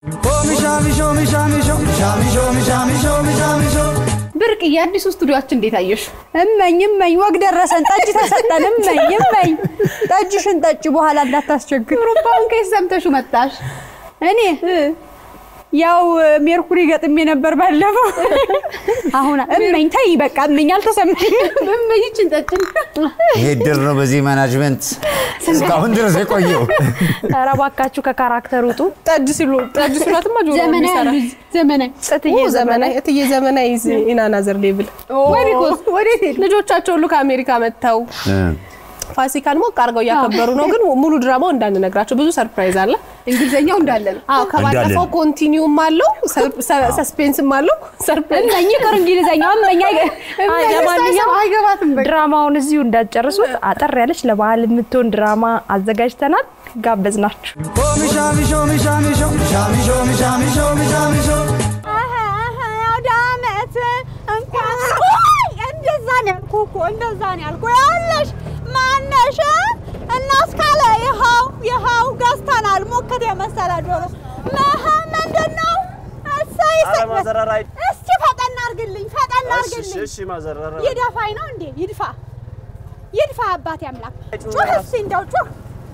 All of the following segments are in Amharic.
ብርቅዬ አዲሱ ስቱዲዮችን እንዴት አየሽ? እመኝ እመኝ ወግ ደረሰን። ጠጅ ተሰጠን። እመኝ እመኝ ጠጅሽን ጠጭ፣ በኋላ እንዳታስቸግር። ሩባውን ከየት ሰምተሽው መጣሽ? እኔ ያው ሜርኩሪ ገጥሜ ነበር ባለፈው። አሁን እመኝ ተይ በቃ እመኝ አልተሰማኝም። እመኝችን ጠጭን። ይሄ ድር ነው በዚህ ማናጅመንት እስካሁን ድረስ የቆየው። ኧረ እባካችሁ ከካራክተር ውጡ። ጠጅ ሲሉ ጠጅ ሲሏትማ ጆሮ ዘመናዊ የሚሰራ አሉ ዘመናዊ ጥትዬ ኦ፣ ዘመናዊ እትዬ ዘመናዊ ኢዝ ኢን አናዘር ሌቭል ወይ ቢኮዝ ወዴት ሄድ ልጆቻቸው ሁሉ ከአሜሪካ መጥተው ፋሲካን ሞቅ አድርገው እያከበሩ ነው። ግን ሙሉ ድራማው እንዳንነግራቸው ብዙ ሰርፕራይዝ አለ። እንግሊዘኛው እንዳለ ነው። አዎ ከባለፈው እንዳለን። ኮንቲኒውም አለው ሰስፔንስም አለው ሰርፕራይዝ እመኝ ቅር እንግሊዘኛው እመኝ አይገ- አይ፣ ለማንኛውም አይገባትም በቃ ድራማውን እዚሁ እንዳትጨርሱት አጠር ያለች ለበዓል የምትሆን ድራማ አዘጋጅተናል። ጋበዝናችሁ። አውደ ዓመት እንኳን እንደዛ ነው ያልኩህ እኮ እንደዛ ነው ያልኩህ። ያለሽ ማነሽ እናስካለ ይኸው ይኸው ገዝተናል። ሞክት የመሰለ ዶሮ መሀ ምንድን ነው? እሰይ እሰይ። እስኪ ፈጠን አድርግልኝ ፈጠን አድርግልኝ። ይደፋኝ ነው እንዴ? ይድፋ ይድፋ። አባቴ አምላክ ጩህ እስኪ እንደው ጩህ።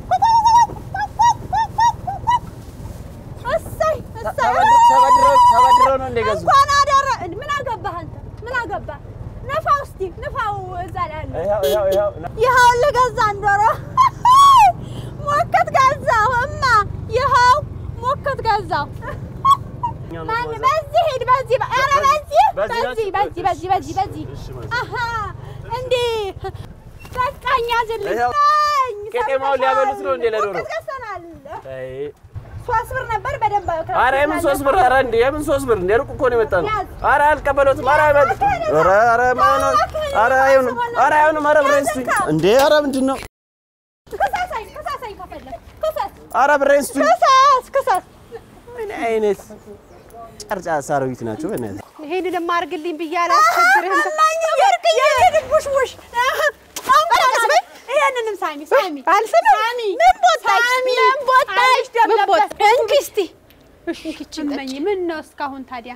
እሰይ እሰይ ተበድረው ነው እንደገዙ እንኳን አደረ ምን አገባህ አንተ? ምን አገባህ? ንፋው እስቲ ንፋው እዛ ላይ አለ። ይኸው ይኸው ይኸው ይኸው ልገዛን ዶሮ ሞከት ገዛሁ እማ ይኸው ሞከት ገዛሁ። ማን በዚህ ሂድ በዚህ በ- ኧረ በዚህ በዚህ በዚህ ናችሁ? በዚህ በዚህ በዚህ በዚህ እሺ ማለት አሀ እንዴ በቃኝ ያዝልኝ ይኸው በቃኝ። ቄጤማውን ሊያበሉት ነው እንዴ ለዶሮ? ሞከት ገዝተናል። አይ ሶስት ብር ነበር በደንብ ኧረ የምን ሶስት ብር ኧረ እንዴ የምን ሶስት ብር እንዴ ሩቅ እኮ ነው የመጣ ነው ኧረ አልቀበሉትም ኧረ አይበሉትም ኧረ ኧረ ማን ነው ኧረ አይሆንም ኧረ አይሆንም ኧረ ብሬን ስጡኝ እንዴ ኧረ ምንድን ነው ክሰሰኝ ክሰሰኝ ከፈለግ ክሰስ ኧረ ብሬን ስጡኝ ክሰስ ክሰስ ምን አይነት ጨርጫሳ አሮጊት ናቸው በእናትህ ይሄንንም አድርግልኝ ብዬ አላስቸግርህም። ውሽ ይሄንንም ሳሚ ሳሚ አልስምም። ሳሚ ምን ቦታሽ? ሳሚ ምን ቦታሽ? አይሽ ደም ምን ቦት- ለበስ። እንኪ እስቲ እመኝ ምን ነው እስካሁን ታዲያ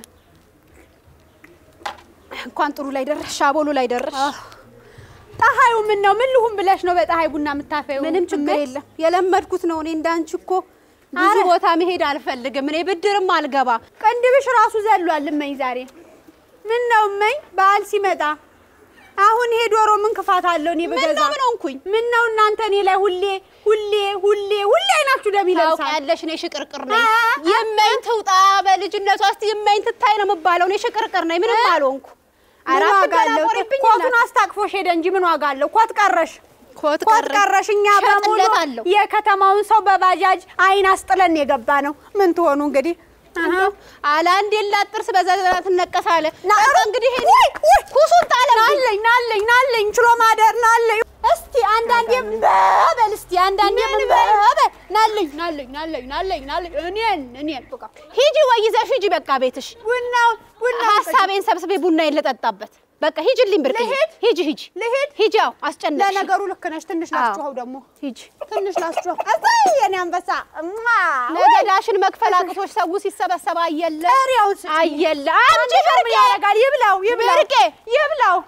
እንኳን ጥሩ ላይ ደረስሽ፣ አቦሉ ላይ ደረስሽ። ፀሐዩ ምን ነው ምን ልሁን ብለሽ ነው በፀሐይ ቡና የምታፈይው? ምንም ችግር እመኝ? የለም። የለመድኩት ነው። እኔ እንዳንቺ እኮ ብዙ አረ። ቦታ መሄድ አልፈልግም። እኔ ብድርም አልገባ። ቅንድብሽ ራሱ ዘሏል። እመኝ ዛሬ ምን ነው እመኝ በዓል ሲመጣ አሁን ይሄ ዶሮ ምን ክፋት አለው? እኔ ምን ብገዛ ነው ምን ሆንኩኝ? ምን ነው እናንተ እኔ ላይ ሁሌ ሁሌ ሁሌ ሁሌ አይናችሁ ደም ይለብሳል። ታውቂያለሽ፣ እኔ ሽቅርቅር ነኝ። አ- የማኝ ትውጣ በልጅነቷ እስቲ የማኝ ትታይ ነው የምባለው። እኔ ሽቅርቅር ነኝ፣ ምንም አልሆንኩ። ምን አራት ዋጋ አለው? ገላቆሪብኝ ኮቱን አስታቅፎሽ ሄደ እንጂ ምን ዋጋ አለው? ኮት ቀረሽ ኮት ኮት ቀረሽ። እኛ በሙሉ እሸጥለታለሁ። የከተማውን ሰው በባጃጅ አይን አስጥለን የገባ ነው። ምን ትሆኑ እንግዲህ አለ አንዴ ላጥርስ በዛ ትነቀሳለ። ና- በቃ እንግዲህ ይሄ ውይ፣ ውይ፣ ኩሱን ጣለብኝ። ናለኝ ናለኝ ናለኝ ችሎ ማደር ናለኝ። እስቲ አንዳንዴም በበል እስቲ አንዳንዴም በበል ናለኝ ናለኝ ናለኝ ናለኝ ናለኝ እኔን እኔን በቃ ሂጂ ወይ ይዘሽ ሂጂ። በቃ ቤትሽ ቡናው ቡናው ሀሳቤን ሰብስቤ ቡና ልጠጣበት። በቃ ሂጂልኝ ብርቅ ልሂድ? ሂጂ ሂጂ ልሂድ? ሂጂ። አዎ አስጨነቅሽ። ለነገሩ ልክ ነሽ። ትንሽ አዎ። ላስጮኸው ደግሞ ሂጂ። ትንሽ ላስጮኸው። እሰይ የኔ አንበሳ እማ ነገዳሽን መክፈል አቅቶሽ ሰው ሲሰበሰብ አየለ ጥሬውን ስጪኝ። አየለ አምጪ ምን ብርቄ ያደርጋል? ይብላው ይብላው ብርቄ ይብላው።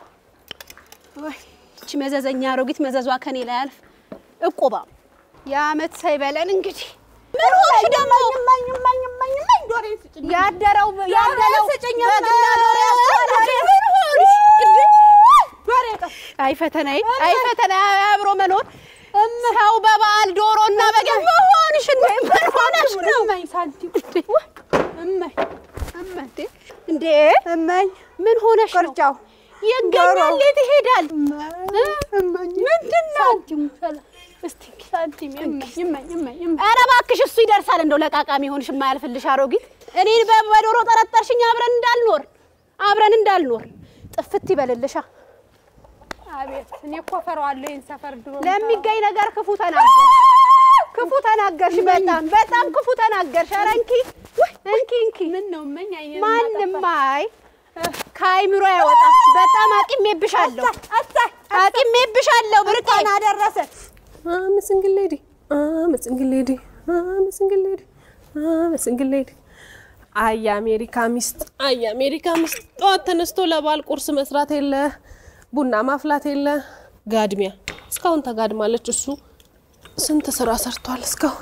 እቺ መዘዘኛ አሮጊት መዘዟ ከኔ ላይ አልፍ እቁባ የአመት ሳይበለን እንግዲህ ምን ሆንሽ ደግሞ እመኝ እመኝ እመኝ እመኝ ዶሮዬን ስጭኝ። ያደረው ያደረው ስጭኝ በግና ዶሮ ያስጠላሽ። ምን ሆንሽ? ዶሮዬ ጠፋ። አይ ፈተናዬ አይ ፈተናዬ አብሮ መኖር ሰው በበዓል ዶሮና በግ መሆንሽ እንደ ምን ሆነሽ ነው እመኝ ሳንቲም እመኝ እመኝ እንዴ እመኝ ምን ሆነሽ ነው ቅርጫው ይገኛል የት ይሄዳል እመኝ ምንድን ነው ሳንቲም እስቲ ሳንቲም እመኝ እመኝ እመኝ እመኝ ኧረ እባክሽ እሱ ይደርሳል እንደው ለቃቃሚ ሆንሽ የማያልፍልሽ አሮጊት እኔን በ- በዶሮ ጠረጠርሽኝ አብረን እንዳልኖር አብረን እንዳልኖር ጥፍት ይበልልሻ አቤት እኔ እኮ እፈራዋለሁ ይሄን ሰፈር ድሮ ለሚገኝ ነገር ክፉ ተናገርሽ ክፉ ተናገርሽ በጣም በጣም ክፉ ተናገርሽ ኧረ እንኪ ውይ፣ እንኪ እንኪ ምን ነው እመኝ አይኔን ማንም ማጠፋ። አይ ከአይምሮ ያወጣም በጣም አቂሜብሻለሁ አሳይ አቂሜብሻለሁ ብርቄ እንኳን አደረሰ I'm a single lady. I'm a single lady. I'm a single lady. I'm a single lady. አይ የአሜሪካ ሚስት፣ አይ የአሜሪካ ሚስት። ጠዋት ተነስቶ ለባል ቁርስ መስራት የለ ቡና ማፍላት የለ ጋድሚያ። እስካሁን ተጋድማለች። እሱ ስንት ስራ ሰርቷል እስካሁን።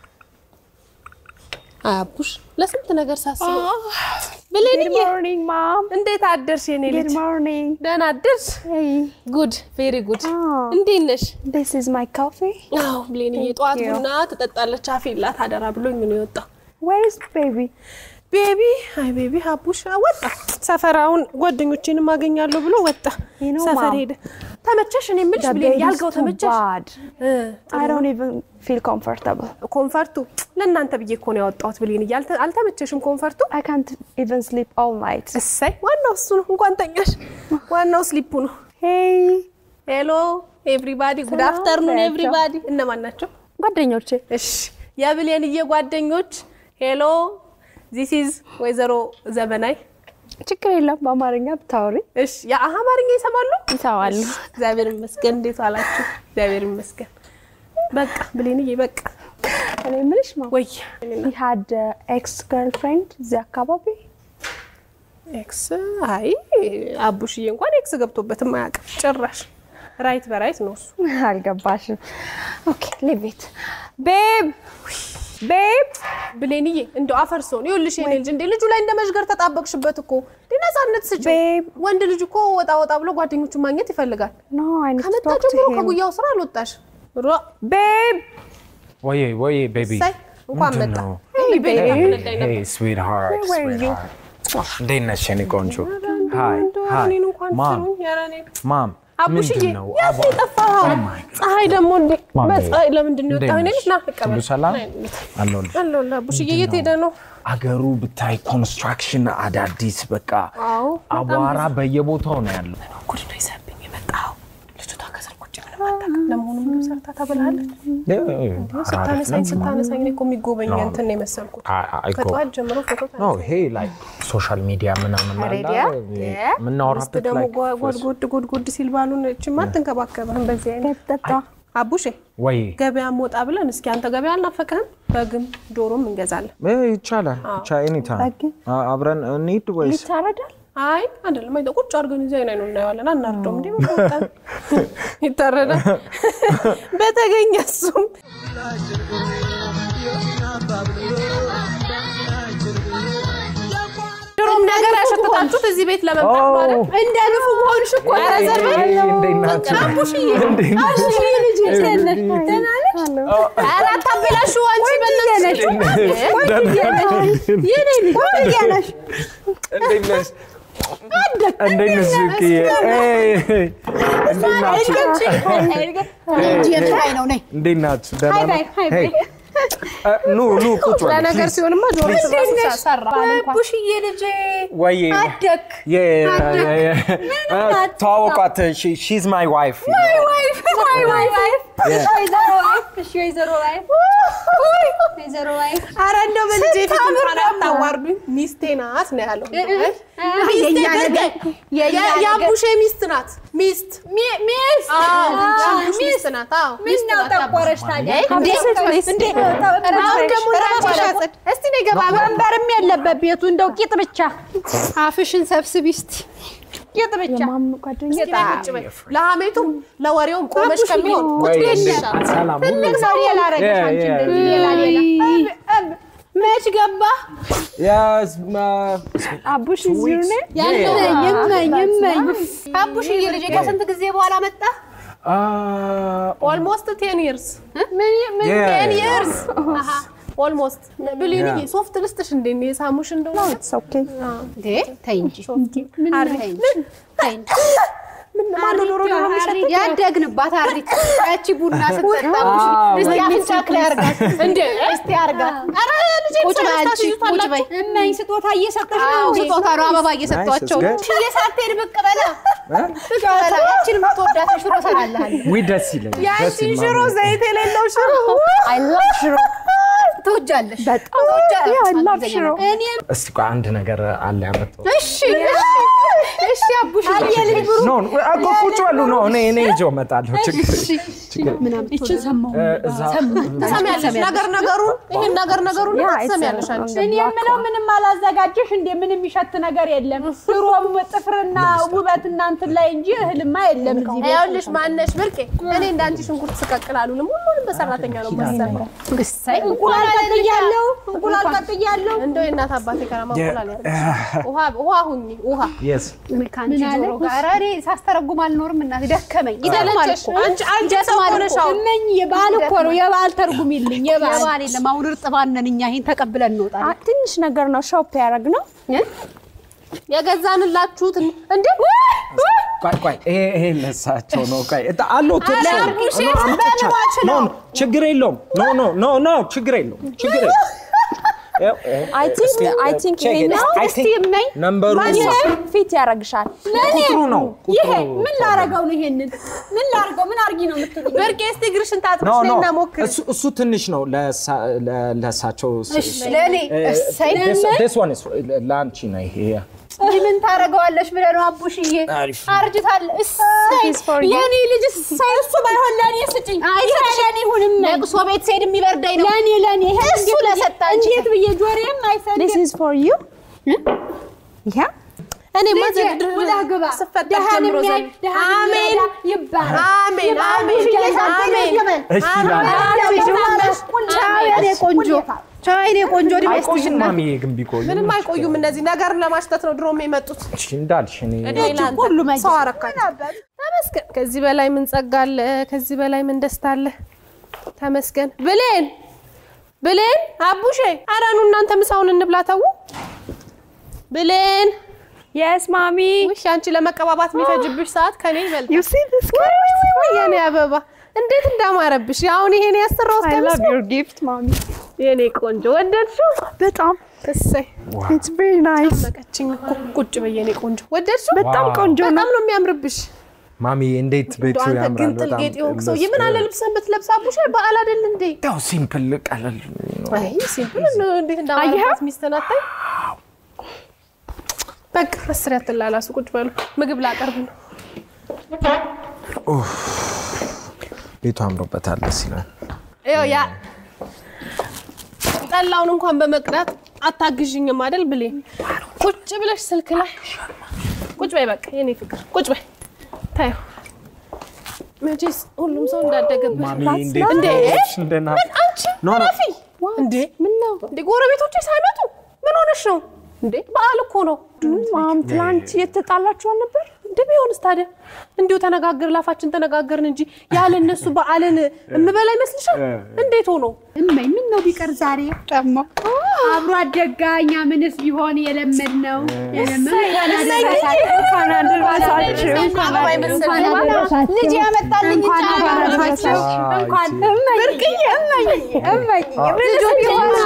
አያቡሽ ለስንት ነገር ሳስበው ብሌንዬ፣ ሞርኒንግ ማም እንዴት አደርሽ የኔ ልጅ? ጉድ ሞርኒንግ ደህና አደርሽ? ሄይ ጉድ ቬሪ ጉድ። Oh. እንዴት ነሽ? ዲስ ኢዝ ማይ ኮፊ አዎ ብሌንዬ፣ ጠዋት you. ቡና ትጠጣለች አፌላት አደራ ብሎኝ ነው የወጣው። ዌር ኢዝ ቤቢ ቤቢ አይ ቤቢ ሀቡሽ ወጣ። ሰፈራውን ጓደኞቼንም አገኛለሁ ብሎ ወጣ። You know, ሰፈር Mom, ሄደ። ተመቸሽ? እኔ የምልሽ The ብሌን bed is ያልገው too ተመቸሽ? bad. እ፣ I don't even feel comfortable. ኮንፈርቱ ለእናንተ ብዬ እኮ ነው ያወጣሁት ብሌን። እያልተ አልተመቸሽም ኮንፈርቱ? I can't even sleep all night. እሰይ ዋናው እሱ ነው። እንኳን ተኛሽ። ዋናው ስሊፑ ነው። Hey ሄሎ ኤቭሪባዲ፣ ጉድ ሰላም አፍተርኑን በያቸው። ኤቭሪባዲ። እነማን ናቸው? ጓደኞቼ እሺ የብሌንዬ ጓደኞች ሄሎ ዚስ ኢዝ ወይዘሮ ዘመናይ። ችግር የለም በአማርኛ ብታወሪ እሺ የአህ አማርኛ ይሰማሉ? ይሰማሉ። እግዚአብሔር ይመስገን። እንዴት ዋላችሁ? እግዚአብሔር ይመስገን። በቃ ብሌንዬ በቃ እኔ የምልሽ ማ ወይ you had ኤክስ ገርልፍሬንድ እዚህ አካባቢ ኤክስ አይ አቡሽዬ እንኳን ኤክስ ገብቶበትም አያውቅም ጭራሽ። ራይት በራይት ነው እሱ። አልገባሽም። ኦኬ ሊቭ ኢት ቤብ ቤብ ብሌንዬ እንደው አፈርሶን ይኸውልሽ የኔ ልጅ እንዴ ልጁ ላይ እንደ መዥገር ተጣበቅሽበት እኮ እንዴ ነፃነት ስጪው። ቤብ ወንድ ልጅ እኮ ወጣ ወጣ ብሎ ጓደኞቹን ማግኘት ይፈልጋል። ኖ አይ ኒድ ቱ ከመጣ ቶክ ቱ ጀምሮ ሂም ከጉያው ስራ አልወጣሽ። ሮ ቤብ ወዬ ወዬ ቤቢ ሳይ እንኳን መጣ። ነው? ሄይ ቤቢ አፍነዳኝ ነበር። ሄይ ስዊትሃርት Where were you? ስዊትሃርት እንዴት ነሽ የኔ ቆንጆ? ሃይ እንደው ሃይ እኔን እንኳን ማም ትሉኝ፣ ኧረ እኔ ማም አቡሽዬ ምንድን ነው? ያስ አቧራ- የጠፋኸው Oh my God. ፀሐይ ደግሞ እንዴ ማሜ፣ በፀሐይ ለምንድን ነው እንዴት የወጣኸው? እኔ ነሽ? ልጅ ና ልቀበል። ሁሉ ሰላም ናይ እንዴት? አለሁልሽ። አለሁልህ አቡሽዬ ምንድን የት ሄደ ነው? አገሩ ብታይ ኮንስትራክሽን አዳዲስ በቃ አዎ በጣም አቧራ በየቦታው ነው ያለው። ጉድ ነው ይዘብኝ የመጣኸው። ልጅቷ ከስር ቁጭ ምንም አታውቅም። ለመሆኑ ምግብ ሰርታ ታበላለች? ስታነሳኝ ስታነሳኝ እኔ እኮ የሚጎበኝ No. እንትን ነው የመሰልኩት። አይ- አይ እኮ ከጠዋት ጀምሮ ፎቶ ኖ ይሄ ላይ ሶሻል ሚዲያ ምናምን አለ ሬዲያ? ሚስት የምናወራበት ደግሞ ላይ ጎድጎድ ጎድጎድ ሲል ባሉን እችማ አትንከባከብህም በዚህ አይነት ቤብ ጠጣ አቡሼ ወይ ገበያ ወጣ ብለን እስኪ አንተ ገበያ አልናፈቀህም? በግም ዶሮም እንገዛለን። እ ይቻላል ብቻ ኤኒታይም በግ? አብረን እንሂድ ወይስ ይታረዳል አይ አይደለም፣ አይደለም ቁጭ አድርገን እዚህ አይነት ነው እናየዋለን። አናርደውም እንዴ ምን ወጣን? ይታረዳል በተገኘ እሱም ድሮም ነገር ያሸተታችሁት እዚህ ቤት ለመምጣት ማለት እንደ ንፉ መሆንሽ እኮ ኧረ ዘር በል። እንዴት ናችሁ? አቡሽዬ አቡሽዬ ልጅ እንዴት ነሽ? ደህና ነሽ? ኧረ አታበላሹ አንቺ በእናትሽ። የኔ ልጅ ቆንጆ ነሽ። እንዴት ነሽ? እንዴት ነሽ? ሱቅዬ? ኤይ፣ እንዴት ናችሁ? እንጂ የምታይ ነው ነይ እንዴት ናችሁ? ደህና ሃይ ባይ፣ ነው? ሃይ ባይ። ሄይ፣ እ፣ ኑ ኑ ቁጭ በሉ ለነገር please። ሲሆንማ ጆሮ እንዴት ነሽ? ሰራ አቡሽዬ ልጄ ወይ አደግ ተዋወቋት። ሺዝ ማይ ዋይፍ ዋይ ዋይ ዋይ Yeah. ወይዘሮ ዋይፍ እሺ ወይዘሮ ዋይፍ ወይዘሮ ዋይፍ አረ እንደው በልጄ ፊት እንኳን አታዋርዱኝ። ሚስቴ ናት ነው ያለው። የኛ ነገር የኛ ነገር የአቡሼ ሚስት ናት። ሚስት ሚስት አዎ፣ የአቡሽ ሚስት ናት። አዎ ሚስት ነው ናት። ጠቆረሽ ታዲያ እንዴ እንዴ አሁን ደግሞ ራስሽ እስቲ ነይ ገባ ወንበርም የለበት ቤቱ እንደው ቂጥ ብቻ አፍሽን ሰብስቢ እስቲ ቂጥ ብቻ የማም ጓደኛ እስኪ ነይ ቁጭ በይ። ለሀሜቱም ለወሬውም ቆመሽ ከሚሆን ቁጭ በይ ይሻላል። ሰላም ሁሉ ትልቅ ሰው ሌላ አረገሽ አንቺ Yeah, yeah. እንደዚህ ሌላ ሌላ መች ገባ Yes, ma- አቡሽ is your name? ይመኝ ይመኝ ይመኝ አቡሽዬ ልጄ ከስንት ጊዜ በኋላ መጣ Uh, ኦልሞስት ቴን ይርስ ምን ምን yeah, ቴን yeah. ይርስ ኦልሞስት ብሊንዬ Yeah. ሶፍት ልስጥሽ እንዴ እኔ የሳሙሽ እንደሆነ It's okay. እንዴ ተይ እንጂ አሪ ተይ እንጂ ተይ እንጂ ማነው ዶሮ ዶሮ የሚሸጥ ያደግንባት አሪት ያቺ ቡና ስትጠጣ እስቲ አፍንጫክ ላይ አርጋት እንዴ እስቲ አርጋት ኧረ ልጄ ቁጭ በይ አንቺ ቁጭ በይ እመኝ ስጦታ እየሰጠሽ ነው አዎ እንዴ? ስጦታ ነው አበባ እየሰጧቸው Nice, it's good. እየሳትሄድ ብቅ በላ ብቅ በላ ያችን የምትወዳት ሽሮ እሰራልሃለሁ ውይ ደስ ይለኛል። ደስ ያንቺን ይላል። ሽሮ ዘይት የሌለው ሽሮ I love ሽሮ ትወጃለሽ? በጣም ትወጃለሽ? ያ እንግሊዝኛ ላቭ ሽሮ ነው። እኔ እስቲ ቆይ አንድ ነገር አለ ያመጣው እሺ እሺ አቡሽ ኖ ኖ፣ እኮ ቁጭ በሉ ነው እኔ እኔ ይዤው እመጣለሁ ችግር ችግር ይችን ሰማሁ እ፣ እዛ ትሰሚያለሽ ነገር ነገሩን ይሄን ነገር ነገሩን ያ ትሰሚያለሽ አንቺ እኔ የምለው ምንም አላዘጋጀሽ እንዴ? ምንም የሚሸት ነገር የለም። ድሮም ጥፍርና ውበት እናንትን ላይ እንጂ እህልማ የለም እዚህ ቤት። ይኸውልሽ ማነሽ ብርቄ እኔ እንዳንቺ ሽንኩርት ስቀቅል አሉንም ሁሉንም በሰራተኛ ነው የማሰራው እሰይ እንቁላል ቀቅያለሁ፣ እንቁላል ቀቅያለሁ። እንደው የእናት አባቴ ከራማ እንቁላል ያርግሽ ውሃ ውሃ ሁኚ ውሃ የስ ከአንቺ ጆሮ ጋር እኔ ሳስተረጉም አልኖርም እናቴ ደከመኝ ይደክማል ሰለቸሽ እኮ አንቺ አንቺ ሰው ይደክማል ሆነሽ እኮ አሁን እመኝ የበዓል እኮ ነው የበዓል ተርጉሚልኝ የበዓል የባል የለም አሁን እርጥባን ነን እኛ ይሄን ተቀብለን እንወጣለን አ- ትንሽ ነገር ነው ሾፕ ያደረግ ነው። የገዛንላችሁት እንዴ ቆይ ቆይ ይሄ ይሄ ለሳቸው ነው ቆይ እጣ አለው ትርሱ አቡሽ ኖ አምጥቻ ኖ ኖ ችግር የለውም ኖ ኖ ኖ ኖ ችግር የለውም ችግር የለውም ይኸው፣ ይኸው። አይ ቲንክ እስቲ፣ አይ ቲንክ check it. ይሄኛው I እስቲ think እመኝ ነምበሩ ፊት ያደርግሻል። ቁጥሩ ነው ይሄ ቁጥሩ ምን ላረገው ነው? ይሄንን ምን ላረገው? ምን አርጊ ነው የምትሉኝ? ብርቄ እስቲ እግርሽን ኖ ታጥብሽ ኖ ነይና ሞክሪ እሱ እሱ ትንሽ ነው ለሳ- ለ- ለሳቸው ለእኔ እሰይ ስ ዋን ለአንቺ ነው ይሄ እንዲህ ምን ታደርገዋለሽ ብለህ ነው አቡሽዬ አርጅታል እሰይ This is for you. የኔ ልጅ እሰይ እሱ ባይሆን ለእኔ ስጭኝ። ይሄ ለእኔ ይሁንም ለቅሶ ቤት ስሄድ የሚበርዳኝ ነው ለእኔ ለእኔ ይሄ እሱ እንዴት ብዬ- ለሰጣንቺ። እንዴት ብዬ ጆሮዬም አይሰድም። This is for you. ያ እኔማ ልጄ ዘንድሮ ውላ ግባ። ስፈጠር ደሃን ጀምሮ የሚያይ ዘንድ ደሃን አሜን የሚረዳ ይባላል። አሜን አሜን አሜን እሺ ላንቺ ቻው የኔ ቆንጆ ቻው የኔ ቆንጆ እድሜ አይቆይም ይስጥሽና ማሚዬ ግን ቢቆዩ ምንም አይቆዩም እነዚህ ነገርን ለማሽተት ነው ድሮም የመጡት እሺ እንዳልሽ እኔ እድሜ ለአንተ ሰው አረካቸው ተመስገን ከዚህ በላይ ምን ጸጋ አለ ከዚህ በላይ ምን ደስታ አለ ተመስገን ብሌን ብሌን አቡሼ ኧረ ኑ እናንተ ምሳውን እንብላ ተው ብሌን የስ ማሚ ውሽ አንቺ ለመቀባባት የሚፈጅብሽ ሰዓት ከኔ ይበልጣል ዩ ሲ ዲስ የኔ አበባ እንዴት እንዳማረብሽ አሁን ይሄን ያሰራው አይ ላቭ ዩር ጊፍት ማሚ የኔ ቆንጆ ወደድሽው በጣም እሰይ ኢትስ ቬሪ ናይስ መቀችኝ እኮ ቁጭ በይ የኔ ቆንጆ ወደድሽው በጣም ቆንጆ ነው። በጣም ነው የሚያምርብሽ ማሚ እንዴት ቤቱ እንደው አንተ ያምራል ግን ጥልጌጥ የሆንክ ሰውዬ ምን አለ ልብስህን ብትለብስ አቡሽ በዓል አይደል እንዴ ያው ሲምፕል ቀለል ነው አይ ሲምፕል ነው እንዴት እንዳማረባት ሚስትህን አታይ በቃ አስር ያትላላሱ ቁጭ በሉ ምግብ ላቀርብ ነው ቤቱ አምሮበታል ደስ ይላል ይኸው ያ ጠላውን እንኳን በመቅዳት አታግዥኝም አይደል ብሌ ቁጭ ብለሽ ስልክ ላይ ቁጭ በይ በቃ የኔ ፍቅር ቁጭ በይ ታዩ መቼስ ሁሉም ሰው እንዳደገበት ማሚ እንዴት እንዴ ነሽ? እንደና አንቺ ኖ ኖ ረፊ እንዴ ምን ነው እንዴ ጎረቤቶቼ ሳይመጡ ምን ሆነሽ ነው እንዴ በዓል እኮ ነው ማም ትላንት የተጣላችሁ አልነበር? እንደ ቢሆንስ ታዲያ እንዲሁ ተነጋገር ላፋችን ተነጋገርን እንጂ ያለ እነሱ በዓልን እምበላ ይመስልሻል? እንዴት ሆኖ እመይ ምን ነው ቢቀር ዛሬ ደግሞ አብሮ አደጋ እኛ ምንስ ቢሆን የለመድ ነው እንኳን አደረሳችሁ። እንኳን አደረሳችሁ። ልጅ ያመጣልኝ እንኳን አደረሳችሁ። እንኳን ብርቅዬ እመይ እመይ ልጆች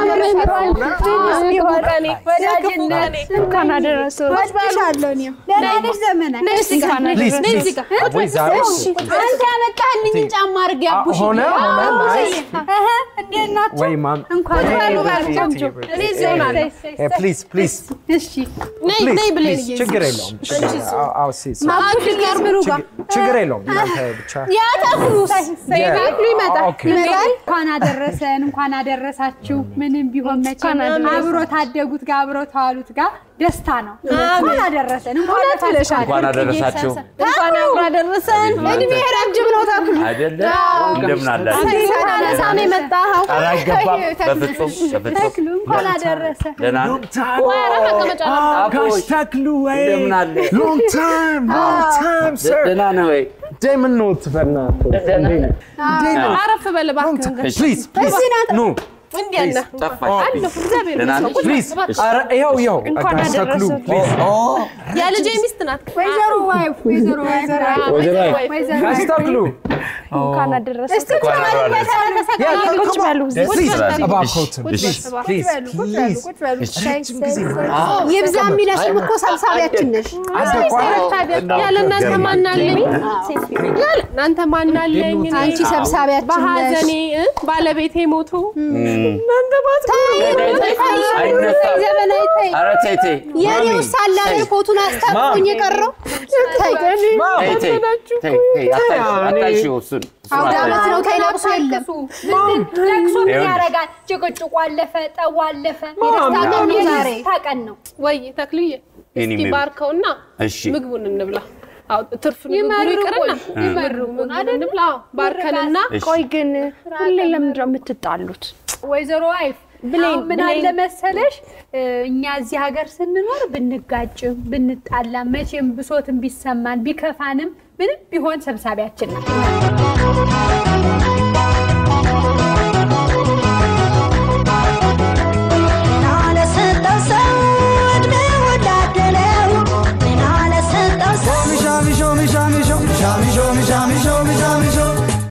ወዳጅነት እንኳን አደረሰው። ወድሻለሁ እኔም ደህና ነሽ ዘመናት ነይ እዚህ ጋር ነይ ፕሊዝ ነይ ፕሊዝ እዚህ ጋር ወይ ዛሬ አንተ ያመጣህልኝ ጫማ አድርጌ አቡሽ ሆነ ሆነ አይ እንዴት ናችሁ ወይ ማም እንኳን እኔ እዚህ ሆናለሁ ፕሊዝ ፕሊዝ እሺ ነይ ነይ ብሌን እየ ችግር የለውም ችግር የለውም። አዎ፣ አዎ፣ ሲ- ሲ- አቡሽ ከርብሩ ጋር ችግር- ችግር የለውም እናንተ ብቻ ያተኩሩ ይመጣል ይመጣል ኦኬ ይመጣል እንኳን አደረሰን እንኳን አደረሳችሁ ምንም ቢሆን መቼም አብሮ ታደጉት ጋር አብሮ ተዋሉት ጋር ደስታ ነው እንኳን አደረሰን እንኳን ብለሻል እንኳን አደረሳችሁ እንኳን አብሮ አደረሰን እድሜ ረጅም ነው ተክሉ አይደለ? እንደምን አላችሁ? ሳናነሳ ነው የመጣኸው ኧረ አይገባም። በፍጹም በፍጹም ተክሉ እንኳን አደረሰ ደህና ነው? ቆይ ኧረ መቀመጫ ነበር ጋሽ ተክሉ ወይ እንደምን አለ? ሎንግ ታይም ሎንግ ታይም ሰር ደህና ነው ወይ? እንደምን ኖት በእናትህ አረፍ በል እባክህን ጋር ፕሊዝ ፕሊዝ ኑ እንዲህ ያለ ጠፋሽ። አለሁ እግዚአብሔር ደህና ነሽ? ይመስገን ፕሊዝ ኧረ ይኸው ይኸው እንኳን ጋሽ ተክሉ አደረሰው። ፕሊዝ የልጄ ሚስት ናት ወይዘሮ ዋይፍ ወይዘሮ ወይዘሮ ጋሽ ተክሉ እንኳን አደረሰው። እንኳን አብሮ አደረሰ። ቁጭ በሉ እዚህ። ፕሊዝ እሺ፣ እባክዎትን እሺ። ፕሊዝ ፕሊዝ ፕሊዝ ይብዛ የሚለሽም እኮ ሰብሳቢያችን ነሽ። ያለ እናንተ ማናለኝ ያለ እናንተ ማናለኝ እኔ አንቺ ሰብሳቢያችን ነሽ። በሀዘኔ እ ባለቤቴ ሞቶ እናንተ አይነሳም። ዘመናዊ ተይ ኧረ ተይ ተይ የኔው ሳላ ላይ ኮቱን አስታጥቆኝ የቀረው ተይ ተይ ተይ ተይ ተይ አታይሽ አታይሽው እሱን እሱን አውደ አታይሽ። ዓመት ነው ተይ ለቅሶ የለም ለቅሶ ምን ይኸውልህ። ያደርጋል? ጭቅጭቁ አለፈ፣ ጠቡ አለፈ። የደስታ ቀን ነው ዛሬ የደስታ ቀን ነው። ወይ ተክልዬ የኔ እስኪ ምግብ። ባርከውና እሺ ምግቡን እንብላ። አዎ ትርፍ ንግግሩ ይመርቁን፣ ይቅርና ይመርቁን ምግቡን አይደል? እንብላ። አዎ ባርከንና እሺ። ቆይ ግን ሁሌ ለምንድን ነው የምትጣሉት? ወይዘሮ አይፍ ብሌን፣ አሁን ምን ብሌን። አለ መሰለሽ እ፣ እኛ እዚህ ሀገር ስንኖር ብንጋጭም ብንጣላም መቼም ብሶትን ቢሰማን ቢከፋንም ምንም ቢሆን ሰብሳቢያችን ነው።